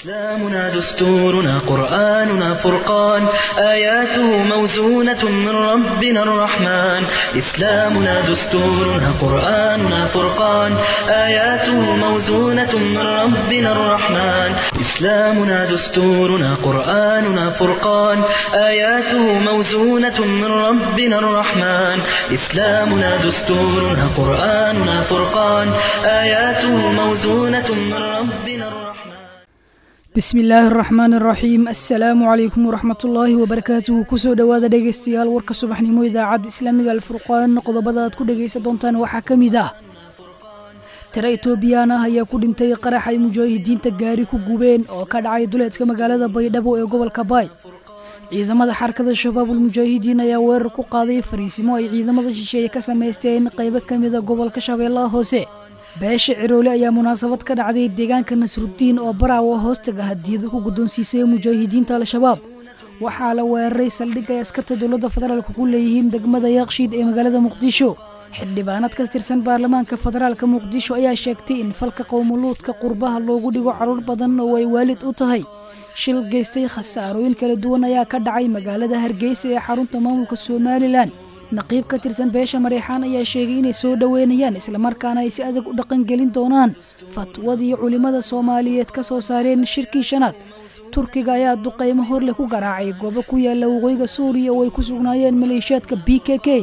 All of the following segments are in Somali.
إسلامنا دستورنا قرآننا فرقان آياته موزونة من ربنا الرحمن إسلامنا دستورنا قرآننا فرقان آياته موزونة من ربنا الرحمن إسلامنا دستورنا قرآننا فرقان آياته موزونة من ربنا الرحمن إسلامنا دستورنا قرآننا فرقان آياته موزونة من ربنا الرحمن bismi illaahi araxmaan araxiim assalaamu calaykum waraxmatullaahi wabarakaatuhu kusoo dhowaada dhegaystayaal warka subaxnimo idaacadda islaamiga alfurqaan qodobada aad ku dhegaysan doontaan waxaa ka mid ah tiro etoobiyaan ah ayaa ku dhintay qarax ay mujaahidiinta gaari ku gubeen oo ka dhacay duleedka magaalada baydhabo ee gobolka baay ciidamada xarakada shabaabul mujaahidiin ayaa weerar ku qaaday fariisimo ay ciidamada shisheeye ka samaysteen qaybo ka mida gobolka shabeellaha hoose beesha ciroole ayaa munaasabad ka dhacday deegaanka nasruddiin oo baraawo hoostaga hadiyada ku guddoonsiisay mujaahidiinta al-shabaab waxaa la weeraray saldhig ay askarta dowladda federaalka ku leeyihiin degmada yaaqshiid ee magaalada muqdisho xildhibaanad ka tirsan baarlamaanka federaalka muqdisho ayaa sheegtay in falka qowmuluudka qurbaha loogu dhigo carruur badan oo ay waalid u tahay shil geystay khasaarooyin kala duwan ayaa ka dhacay magaalada hargeysa ee xarunta maamulka somalilan naqiib ka tirsan beesha mareexaan ayaa sheegay inay soo dhoweynayaan islamarkaana ay si adag u dhaqangelin doonaan fatwadii culimmada soomaaliyeed ka soo saareen shirkii shanaad turkiga ayaa duqaymo horleh ku garaacay goobo ku yaala waqooyiga suuriya oo ay ku sugnaayeen maleeshiyaadka b k k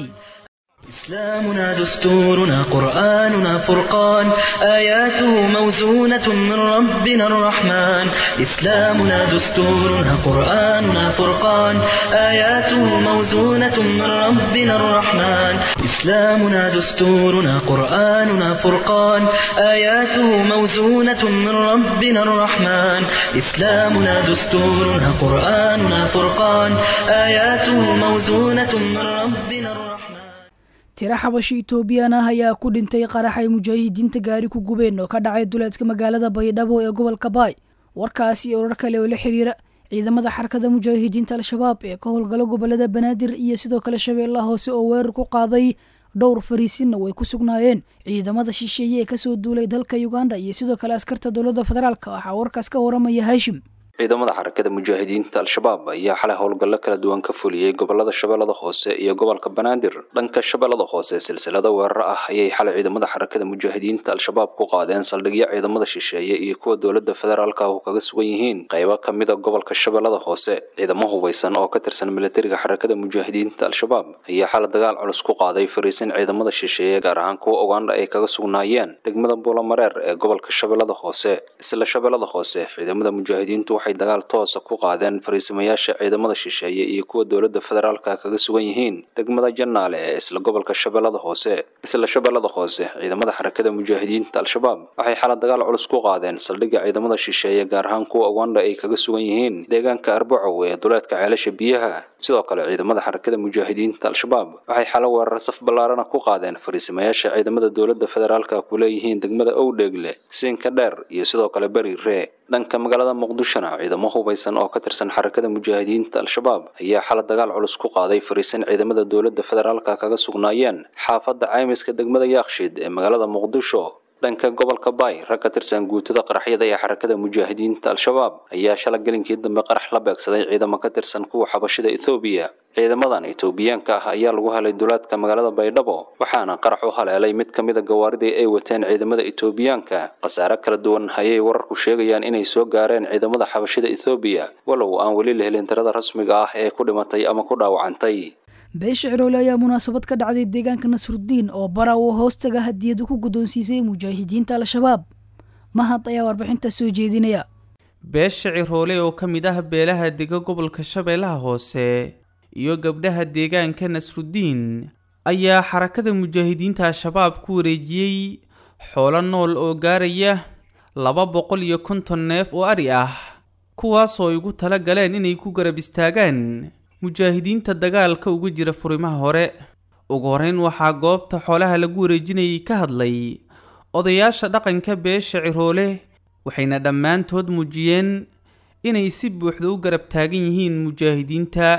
إسلامنا دستورنا قرآننا فرقان آياته موزونة من ربنا الرحمن إسلامنا دستورنا قرآننا فرقان آياته موزونة من ربنا الرحمن إسلامنا دستورنا قرآننا فرقان آياته موزونة من ربنا الرحمن إسلامنا دستورنا قرآننا فرقان آياته موزونة من ربنا الرحمن tiro xabashi etoobiyaan ah ayaa ku dhintay qarax ay mujaahidiinta gaari ku gubeen oo ka dhacay duleedka magaalada baydhabo ee gobolka baay warkaasi iyo warar kale oo la xiriira ciidamada xarakada mujaahidiinta al-shabaab ee ka howlgalo gobolada banaadir iyo sidoo kale shabeellaha hoose oo weerar ku qaaday dhowr fariisinna way ku sugnaayeen ciidamada shisheeye ee kasoo duulay dalka uganda iyo sidoo kale askarta dowladda federaalka waxaa warkaas ka waramaya haashim ciidamada xarakada mujaahidiinta al-shabaab ayaa xalay howlgallo kala duwan ka fuliyey gobolada shabeellada hoose iyo gobolka banaadir dhanka shabeellada hoose silsilada weerar ah ayay xalay ciidamada xarakada mujaahidiinta al-shabaab ku qaadeen saldhigyo ciidamada shisheeye iyo kuwa dowladda federaalka oo kaga sugan yihiin qaybo ka mida gobolka shabeellada hoose ciidamo hubeysan oo ka tirsan militariga xarakada mujaahidiinta al-shabaab ayaa xalay dagaal culus ku qaaday fariisin ciidamada shisheeye gaar ahaan kuwa uganda ay kaga sugnaayeen degmada buulamareer ee gobolka shabeellada hoose isla shabeellada hoose ciidamada mujaahidiintu dagaal toosa ku qaadeen fariisimayaasha ciidamada shisheeye iyo kuwa dowladda federaalka kaga sugan yihiin degmada janaale ee isla gobolka shabeellada hoose isla shabeellada hoose ciidamada xarakada mujaahidiinta al-shabaab waxay xala dagaal culus ku qaadeen saldhigga ciidamada shisheeye gaar ahaan kuwa uganda ay kaga sugan yihiin deegaanka arbacow ee duleedka ceelasha biyaha sidoo kale ciidamada xarakada mujaahidiinta al-shabaab waxay xalo weerar saf ballaarana ku qaadeen fariisimayaasha ciidamada dowladda federaalka ku leeyihiin degmada owdheegle siinka dheer iyo sidoo kale beri ree dhanka magaalada muqdishona ciidamo hubeysan oo ka tirsan xarakada mujaahidiinta al-shabaab ayaa xala dagaal culus ku qaaday fariisin ciidamada dowladda federaalka kaga sugnaayeen xaafadda caymiska degmada yaakshiid ee magaalada muqdisho dhanka gobolka baay rag ka tirsan guutada qaraxyada ee xarakada mujaahidiinta al-shabaab ayaa shala gelinkii dambe qarax la beegsaday ciidamo ka tirsan kuwa xabashida ethoobiya ciidamadan etoobiyaanka ah ayaa lagu helay duleedka magaalada baydhabo waxaana qarax u haleelay mid ka mida gawaaridii ay wateen ciidamada etoobiyaanka khasaare kala duwan ayay wararku sheegayaan inay soo gaareen ciidamada xabashida ethoobiya walow aan weli la helin tirada rasmiga ah ee ku dhimatay ama ku dhaawacantay beesha ciroole ayaa munaasabad ka dhacday deegaanka nasruddiin oo baraawo hoostaga hadiyada ku guddoonsiisay mujaahidiinta al-shabaab mahad ayaa warbixinta soo jeedinaya beesha ciroole oo ka mid ah beelaha dega gobolka shabeellaha hoose iyo gabdhaha deegaanka nasruddiin ayaa xarakada mujaahidiinta al-shabaab ku wareejiyey xoolo nool oo gaaraya laba boqol iyo konton neef oo ari ah kuwaasoo igu tala galeen inay ku garab istaagaan mujaahidiinta dagaalka uga jira furimaha hore ugu horreyn waxaa goobta xoolaha lagu wareejinayay ka hadlay odayaasha dhaqanka beesha ciroole waxayna dhammaantood muujiyeen inay si buuxda u garab taagan yihiin mujaahidiinta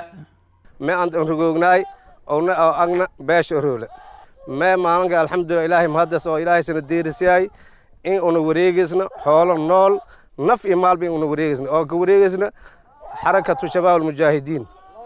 me aan rogoognaay owna oo agna beesha oroole mee maalinka alxamdulilah ilaahay mahaddas oo ilaahay sana deerisyahay in una wareegaysna xoolo nool naf iyo maal bayn una wareegaysna oo ka wareegaysna xarakatu shabaab almujaahidiin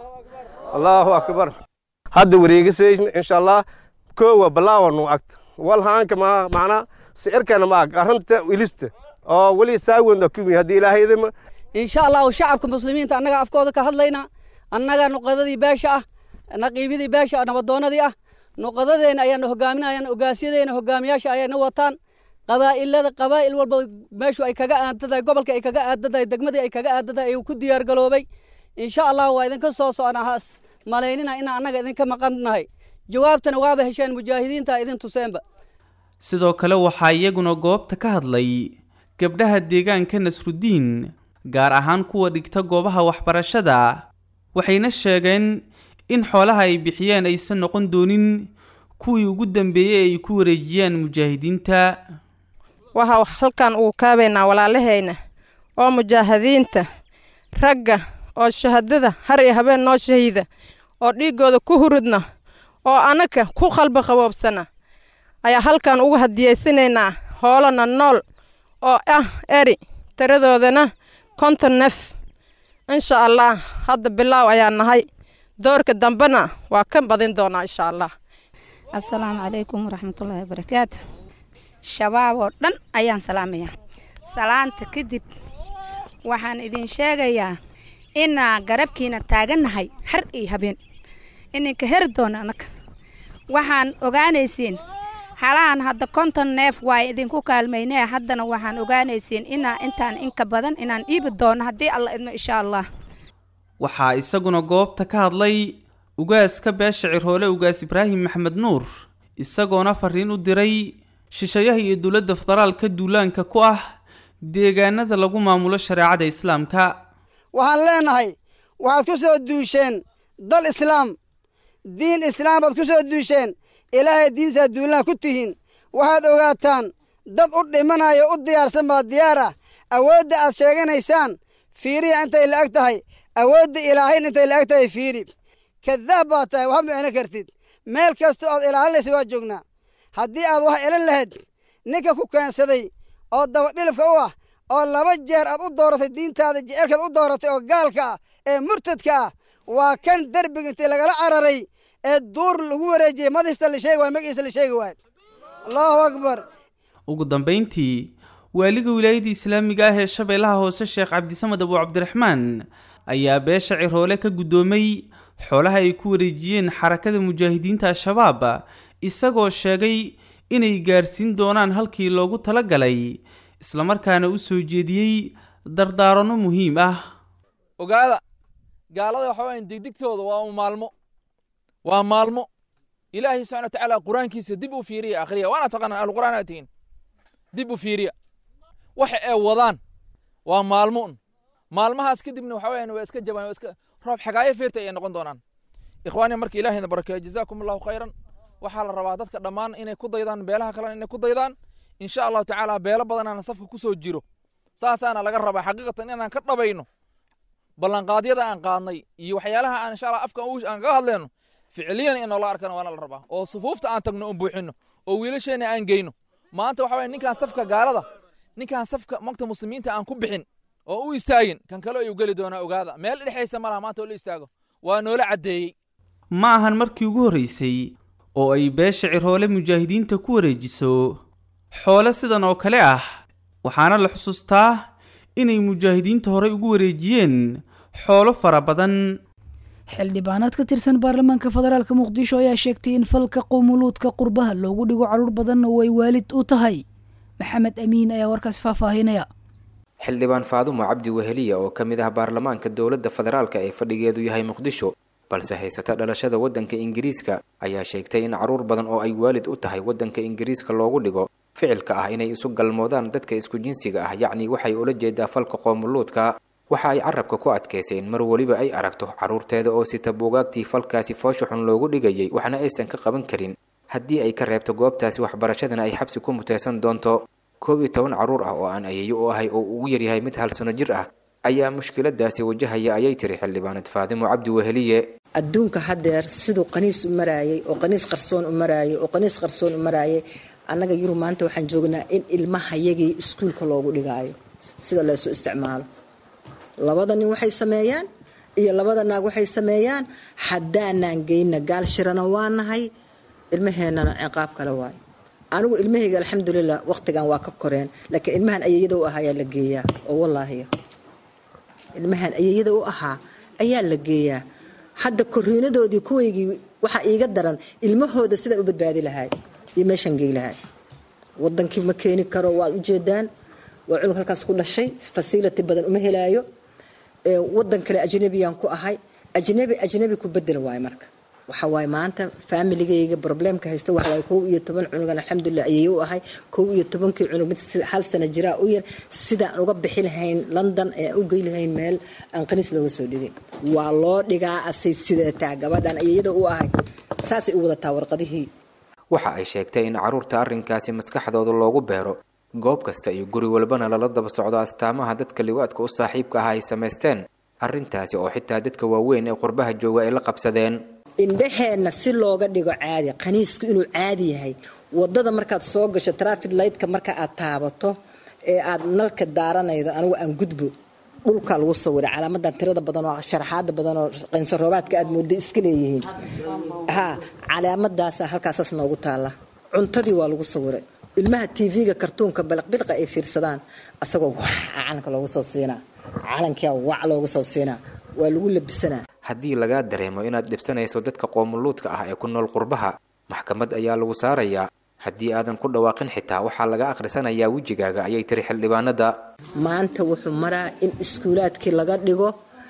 allahu akbar hadda wareegisaysna insha allah koowa balaawanu agta walhaanka ma macnaa sicirkana ma ag arrinta ilista oo weli saawenda kumi haddii ilaahayadama insha allahu shacabka muslimiinta annaga afkooda ka hadlayna annaga nuqadadii beesha ah naqiibidii beesha ah nabadoonadii ah nuqadadeena ayaana hogaaminayaan ogaasyadeenna hogaamiyaasha ayayna wataan qabaa'ilada qabaa'il walba meeshu ay kaga aadadahay gobolka ay kaga aadadahay degmadii ay kaga aadadahay ayuu ku diyaar galoobay insha allah waa idinka soo socnaa has malaynina inaan annaga idinka maqannahay jawaabtana waaba hesheen mujaahidiinta idin tuseenba sidoo kale waxaa iyaguna goobta ka hadlay gabdhaha deegaanka nasrudiin gaar ahaan kuwa dhigta goobaha waxbarashada waxayna sheegeen in xoolaha ay bixiyeen aysan noqon doonin kuwii ugu dambeeyey ay ku wareejiyaan mujaahidiinta waxaa halkan uu kaabaynaa walaalahayna oo mujaahidiinta ragga oo shahadada har iyo habeen noo shahiida oo dhiiggooda ku hurudna oo annaka ku qalbi qaboobsana ayaa halkan ugu hadiyaysanaynaa hoolana nool oo ah eri tiradoodana konton nef insha allah hadda bilaaw ayaa nahay doorka dambena waa ka badin doonaa insha allah assalaamu calaykum waraxmatullaahi wabarakaatu shabaab oo dhan ayaan salaamayaa salaanta kadib waxaan idin sheegayaa inaa garabkiina taagannahay har iyo habeen ininka heri doona annaga waxaan ogaanaysiin halahan hadda konton neef waa idinku kaalmaynee haddana waxaan ogaanaysiin inaa intaan inka badan inaan dhiibi doono haddii alla idmo insha allah waxaa isaguna goobta ka hadlay ugaaska beesha cirhoole ugaas ibraahim maxmed nuur isagoona fariin u diray shishayaha iyo dowladda federaalka duulaanka ku ah deegaanada lagu maamulo shareecada islaamka waxaan leenahay waxaad ku soo duusheen dal islaam diin islaam baad ku soo duusheen ilaahay diinsaad duulaha ku tihiin waxaad ogaataan dad u dhimanayo u diyaarsan baa diyaar ah awoodda aad sheeganaysaan fiiriya intay la'eg tahay awoodda ilaahayn intay la'eg tahay fiiri kadaab baad tahay waxma micno kartid meel kastoo aad ilaalinaysa waa joognaa haddii aad wax elin lahayd ninka ku keensaday oo dabadhilifka u ah oo laba jeer aad u dooratay diintaada jecelkaad u dooratay oo gaalka ah ee murtadka ah waa kan derbiga intii lagala cararay ee duur lagu wareejiyey madista la sheegi waay magaciisa la sheegi waayo allahu akbar ugu dambayntii waaliga wilaayadda islaamiga ah ee shabeellaha hoose sheekh cabdisamad abu cabdiraxmaan ayaa beesha ciroole ka guddoomay xoolaha ay ku wareejiyeen xarakada mujaahidiinta al-shabaab isagoo sheegay inay gaarsiin doonaan halkii loogu talagalay islamarkaana u soo jeediyey dardaaranno muhiim ah ogaada gaalada waxa weyan degdegtooda waa maalmo waa maalmo ilaahay subxana watacaala qur-aankiisa dib u fiiriya akhriya waana taqaanaan ahluqur'aan aad tihiin dib u fiiriya waxa ay wadaan waa maalmo un maalmahaas kadibna waxa weyan waa iska jabaan waa iska roob xagaayo feerta ayay noqon doonaan ikhwaani marka ilaahayna barakeeyo jazaakum allahu khayran waxaa la rabaa dadka dhammaan inay ku daydaan beelaha kalena inay ku daydaan insha allahu tacaala beelo badanaana safka ku soo jiro saasaana laga rabaa xaqiiqatan inaan ka dhabayno ballanqaadyada aan qaadnay iyo waxyaalaha aan insha allah afka aan kaga hadleyno ficiliyan in noola arkana waana la rabaa oo sufuufta aan tagno oon buuxino oo wiilasheena aan geyno maanta waxa weye ninkaan safka gaalada ninkaan safka magta muslimiinta aan ku bixin oo u istaagin kan kale ayuu geli doonaa ogaada meel dhexaysa malaha maanta oo la istaago waa noola caddeeyey ma ahan markii ugu horraysay oo ay beesha ciroole mujaahidiinta ku wareejiso xoole sidan oo kale ah waxaana la xusuustaa inay mujaahidiinta horey ugu wareejiyeen xoolo fara badan xildhibaanaad ka tirsan baarlamaanka federaalka muqdisho ayaa sheegtay in falka qowmuluudka qurbaha loogu dhigo carruur badan oo ay waalid u tahay maxamed amiin ayaa warkaas faahfaahinaya xildhibaan faadumo cabdi weheliya oo ka mid ah baarlamaanka dowladda federaalka ee fadhigeedu yahay muqdisho balse haysata dhalashada waddanka ingiriiska ayaa sheegtay in carruur badan oo ay waalid u tahay waddanka ingiriiska loogu dhigo ficilka ah inay isu galmoodaan dadka isku jinsiga ah yacni waxay ula jeedaa falka qoomuluudka waxa ay carabka ku adkaysay in mar weliba ay aragto carruurteeda oo sita buugaagtii falkaasi foosha xun loogu dhigayay waxna aysan ka qaban karin haddii ay ka reebto goobtaasi waxbarashadana ay xabsi ku muteysan doonto koob iyo toban carruur ah oo aan ayeeyo u ahay oo ugu yaryahay mid hal sano jir ah ayaa mushkiladaasi wajahaya ayay tiri xildhibaanad faadimo cabdi weheliye adduunka haddeer siduu qaniis u maraayay oo qaniis qarsoon u maraayay oo qaniis qarsoon u maraayay annaga yurub maanta waxaan joognaa in ilmahayagii iskuulka loogu dhigaayo sida laysu isticmaalo labada nin waxay sameeyaan iyo labada naag waxay sameeyaan haddaanaan geyna gaal shirana waa nahay ilmaheennana ciqaab kale waayo anigu ilmahayga alxamdulilah waqtigan waa ka koreen laakiin ilmahan ayayada u ahaa ayaa la geeyaa oo wallaahiya ilmahan ayayada u ahaa ayaa la geeyaa hadda koriinadoodii kuwaygii waxaa iiga daran ilmahooda sidaan u badbaadi lahay iyo meeshaan gey lahay wadankii ma keeni karo waad ujeedaan waa cunug halkaas ku dhashay fasility badan uma helaayo wadan kale ajnabiyaan ku ahay ajnabi ajnabi ku bedel waayo marka waxa waaye maanta faamiligayga problemka haysta waxa waaye kow iyo toban cunugan alxamdulilah ayay u ahay kow iyo tobankii cunug mid hal sana jiraa u yar sidaan uga bixi lahayn london ee u gey lahayn meel aan qaniis looga soo dhigin waa loo dhigaa asay sidataa gabadhan ayayada u ahay saasay u wadataa warqadihii waxa ay sheegtay in carruurta arrinkaasi maskaxdooda loogu beero goob kasta iyo guri walbana lala daba socdo astaamaha dadka liwaadka u saaxiibka ah ay samaysteen arrintaasi oo xitaa dadka waaweyn ee qurbaha jooga ay la qabsadeen indhaheenna si looga dhigo caadi qaniisku inuu caadi yahay wadada markaad soo gasho trafid lightka marka aad taabato ee aad nalka daaranaydo anigu aan gudbo dhulkaa lagu sawiray calaamadan tirada badan oo sharaxaada badan oo qaynsoroobaadka aad mooda iska leeyihiin ha calaamadaasa halkaasaas noogu taalla cuntadii waa lagu sawiray ilmaha tv-ga kartuunka balaqbilqa ay fiirsadaan asagoo wax calanka loogu soo siinaa calankia wac loogu soo siinaa waa lagu labisanaa haddii lagaa dareemo inaad dhibsanayso dadka qoomuluudka ah ee ku nool qurbaha maxkamad ayaa lagu saarayaa haddii aadan ku dhawaaqin xitaa waxaa laga akhrisanayaa wejigaaga ayay tiri xildhibaanada maanta wuxuu maraa in iskuulaadkii laga dhigo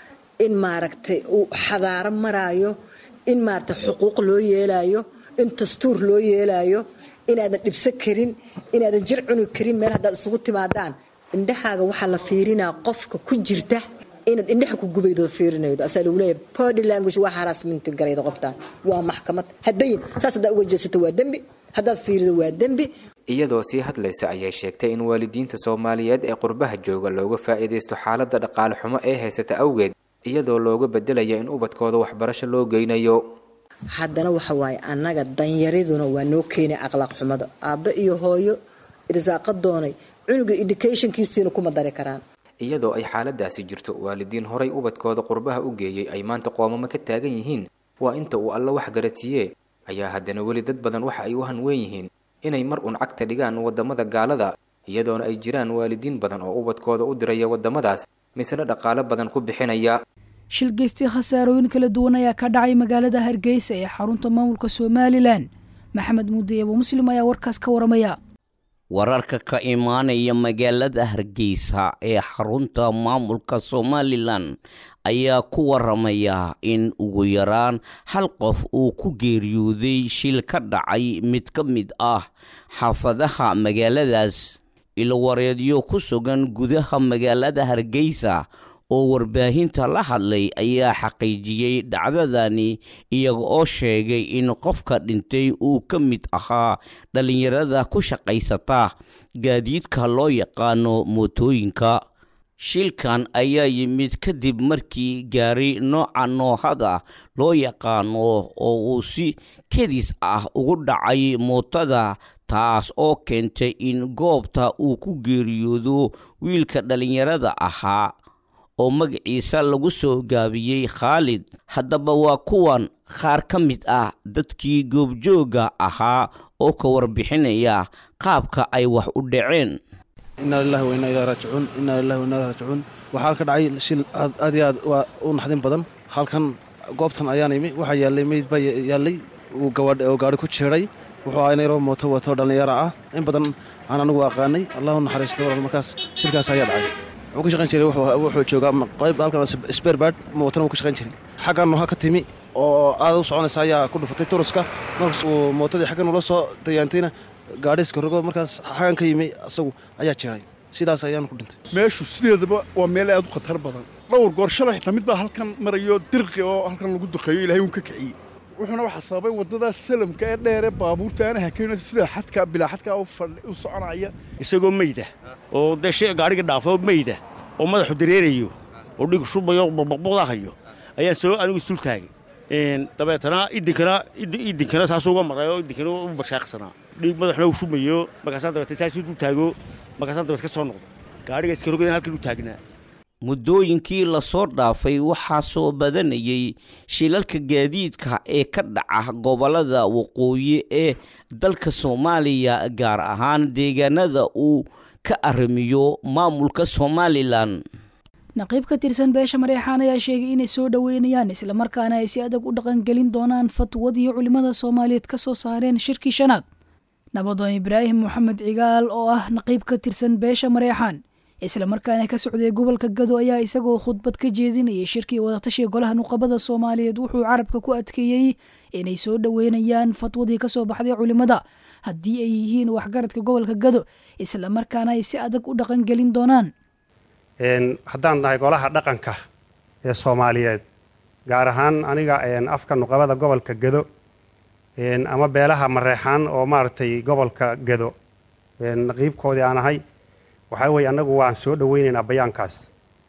in maaragtay uu xadaaro maraayo in maaragtay xuquuq loo yeelaayo in dastuur loo yeelaayo inaadan dhibso karin inaadan jir cuni karin meel haddaad isugu timaadaan indhahaaga waxaa la fiirinaa qofka ku jirta inaad indhaha ku gubaydo fiirinaydo asaa lagu leeyahay body language waa haraasminti garayda qoftaan waa maxkamad haddayin saas haddaad uga jeesato waa dembi haddaad fiirido waa dembi iyadoo sii hadlaysa ayay sheegtay in waalidiinta soomaaliyeed ee qurbaha jooga looga faa'iidaysto xaaladda dhaqaale xumo ee haysata awgeed iyadoo looga bedelaya in ubadkooda waxbarasho loo geynayo haddana waxa waaye annaga danyariduna waa noo keenay akhlaaq xumada aabbe iyo hooyo irsaaqa doonay cunuga educationkiisiina kuma dari karaan iyadoo ay xaaladaasi jirto waalidiin horay ubadkooda qurbaha u geeyey ay maanta qoomamo ka taagan yihiin waa inta uu alla wax garatiye ayaa haddana weli dad badan waxa ay u hanweyn yihiin inay mar uun cagta dhigaan waddamada gaalada iyadoona ay jiraan waalidiin badan oo ubadkooda u diraya waddamadaas misna dhaqaalo badan ku bixinaya shil geystii khasaarooyin kala duwan ayaa ka dhacay magaalada hargeysa ee xarunta maamulka somalilan maxamed muudi abu muslim ayaa warkaas ka waramaya wararka ka imaanaya magaalada hargeysa ee xarunta maamulka somalilan ayaa ku waramaya in ugu yaraan hal qof uu ku geeriyooday shil ka dhacay mid ka mid ah xaafadaha magaaladaas ilwareedyo ku sugan gudaha magaalada hargeysa oo warbaahinta la hadlay ayaa xaqiijiyey dhacdadani iyaga oo sheegay in qofka dhintay uu ka mid ahaa dhallinyarada ku shaqaysata gaadiidka loo yaqaano mootooyinka shilkan ayaa yimid kadib markii gaari nooca noohada loo yaqaano oo uu si kedis ah ugu dhacay mootada taas oo keentay in goobta uu ku geeriyoodo wiilka dhallinyarada ahaa oo magaciisa lagu soo gaabiyey khaalid haddaba waa kuwan qaar ka mid ah dadkii goobjoogga ahaa oo ka warbixinaya qaabka ay wax u dhaceen inaa lilahi wa inaa ilaa raajicuun inaa lilahi wa inaa ilaa raajicuun waxaa halka dhacay shil aad aad iyo aad waa u naxdin badan halkan goobtan ayaan imi waxaa yaallay meyd baa yaallay uu oo gaari ku jeeray wuxuu ahaa inay roo mooto wato dhallinyaro ah in badan aan anigu aqaanay allahu naxariisto walaal markaas shilkaas ayaa dhacay wuxuu ka shaqayn jiray wuxuu joogaa qayb halkan sberbad mootana wuu ka shaqayn jiray xaggan nooha ka timi oo aad u soconaysa ayaa ku dhufatay turuska markaas uu mootadii xaggan ula soo dayaantayna gaadhiiska rogo markaas xaggan ka yimi asagu ayaa jeeray sidaas ayaan ku dhintay meeshu sideedaba waa meel aad u khatar badan dhowr goor shalay xitaa mid baa halkan marayo dirqi oo halkan lagu duqeeyo ilaahay uun ka kiciyey wuxuuna waxaa sababay waddadaas salamka ee dheer ee baabuurta aan hakayn sida xadka bilaa xadka u soconaya isagoo meyda oo dee shay gaadhiga dhaafo meyda oo madaxu dareerayo oo dhig shubayo baqbaqdahayo ayaan soo anigu isdul taagay dabeetana idinkana idinkana saasuu uga maray oo idinkana u bashaaqsanaa dhiig madaxuna uu shumayo markaasaan dabeetana saasuu dul taago markaasaan dabeet ka soo noqdo gaadhiga iska rogadan halkan u taagnaa muddooyinkii lasoo dhaafay waxaa soo badanayay shilalka gaadiidka ee ka dhaca gobollada waqooyi ee dalka soomaaliya gaar ahaan deegaanada uu ka arrimiyo maamulka somalilan naqiib ka tirsan beesha mareexaan ayaa sheegay inay soo dhoweynayaan islamarkaana ay si adag u dhaqangelin doonaan fatwadii culimmada soomaaliyeed ka soo saareen shirkii shanaad nabadoon ibraahim moxamed cigaal oo ah naqiib ka tirsan beesha mareexaan islamarkaana ka socday gobolka gado ayaa isagoo khudbad ka jeedinayay shirkii wadatashiga golaha nuqabada soomaaliyeed wuxuu carabka ku adkeeyey inay soo dhoweynayaan fatwadii kasoo baxday culimmada haddii ay yihiin waxgaradka gobolka gado islamarkaana ay si adag u dhaqangelin doonaan haddaan nahay golaha dhaqanka ee soomaaliyeed gaar ahaan aniga afka nuqabada gobolka gado ama beelaha mareexaan oo maaragtay gobolka gado naqiibkoodii aan ahay waxaa weeye annagu waan soo dhoweynaynaa bayaankaas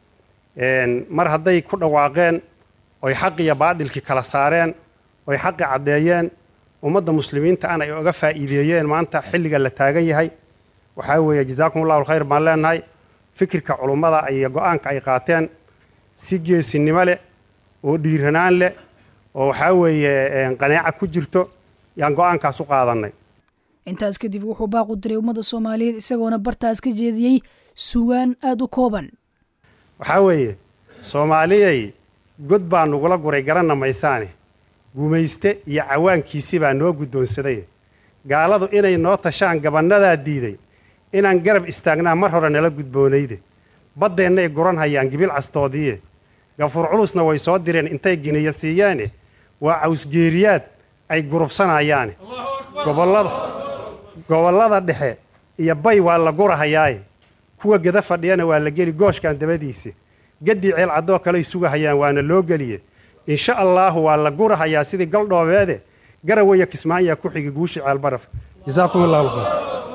mar hadday ku dhawaaqeen oy xaq iyo baadilkii kala saareen oy xaqi caddeeyeen ummadda muslimiinta ana ay oga faa'iideeyeen maanta xilliga la taagan yahay waxaa weeye jazaakum allahu alkhayr baan leenahay fikirka culummada iyo go-aanka ay qaateen si geesinimo leh oo dhiiranaan leh oo waxaa weeye qanaaca ku jirto yaan go-aankaas u qaadannay intaas kadib wuxuu baaqu diray ummadda soomaaliyeed isagoona bartaas ka jeediyey sugaan aada u kooban waxaa weeye soomaaliyay god baa nugula guray garanna maysaane gumayste iyo cawaankiisi baa noo guddoonsaday gaaladu inay noo tashaan gabannadaa diiday inaan garab istaagnaa mar hore nala gudboonayde baddeennay guran hayaan gibil castoodiiye gafuur culusna way soo direen intay giniya siiyeene waa cawsgeeriyaad ay gurubsanayaane gobollada gobollada dhexe iyo bay waa la gurahayaaye kuwa geda fadhiyana waa la geli gooshkan dabadiisi gaddii ceel caddoo kaley sugahayaan waana loo geliye insha allaahu waa la gurahayaa sidii galdhoobeede garawaya kismaanyaa ku xigi guushi ceelbaraf jazaakum allahu khayr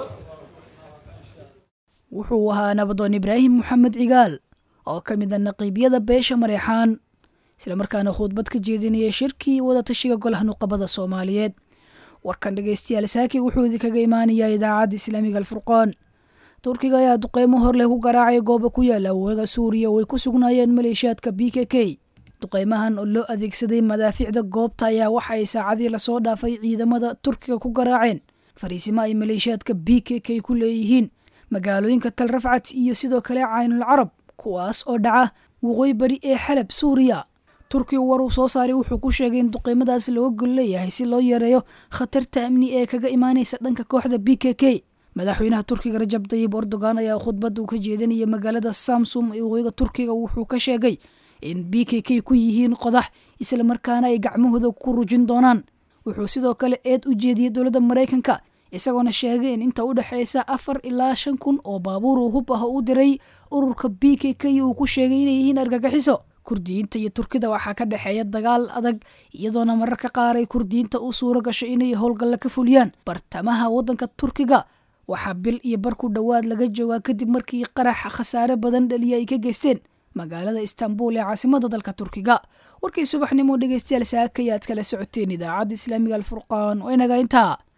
wuxuu ahaa nabadoon ibraahim moxamed cigaal oo ka mid a naqiibyada beesha mareexaan islamarkaana khudbad ka jeedinaya shirkii wadatashiga golaha nuqabada soomaaliyeed warkan dhegeystayaal saaki wuxuu idinkaga imaanayaa idaacadda islaamiga alfurqaan turkiga ayaa duqeymo hor leh ku garaacay gooba ku yaala waga suuriya oo ay ku sugnaayeen maleeshiyaadka b k k duqeymahan oo loo adeegsaday madaafiicda goobta ayaa waxa ay saacadii lasoo dhaafay ciidamada turkiga ku garaaceen fariisimo ay maleeshiyaadka b k k ku leeyihiin magaalooyinka tal rafcat iyo sidoo kale caynul carab kuwaas oo dhaca waqooyi bari ee xalab suuriya turkiga war uu soo saaray wuxuu ku sheegay in duqeymadaas looga gol leeyahay si loo yareeyo khatarta amni ee kaga imaanaysa dhanka kooxda b k k madaxweynaha turkiga rajab dayib erdogan ayaa khudbadda uu ka jeedinaya magaalada samsum ee waqooyiga turkiga wuxuu ka sheegay in b k k ku yihiin qodax islamarkaana ay gacmahooda ku rujin doonaan wuxuu sidoo kale eed u jeediyey dowladda maraykanka isagoona sheegay in inta u dhexaysa afar ilaa shan kun oo baabuur uu hub ah u diray ururka b k k uu ku sheegay inay yihiin argagixiso kurdiyiinta iyo turkida waxaa ka dhexeeya dagaal adag iyadoona mararka qaar ay kurdiyiinta u suuro gasho inay howlgalla ka fuliyaan bartamaha waddanka turkiga waxaa bil iyo bar ku dhowaad laga joogaa kadib markii qarax khasaare badan dhaliya ay ka geysteen magaalada istanbul ee caasimada dalka turkiga warkii subaxnimo dhegeystayaal saaka ayaad kala socoteen idaacadda islaamiga alfurqaan oo inaga intaa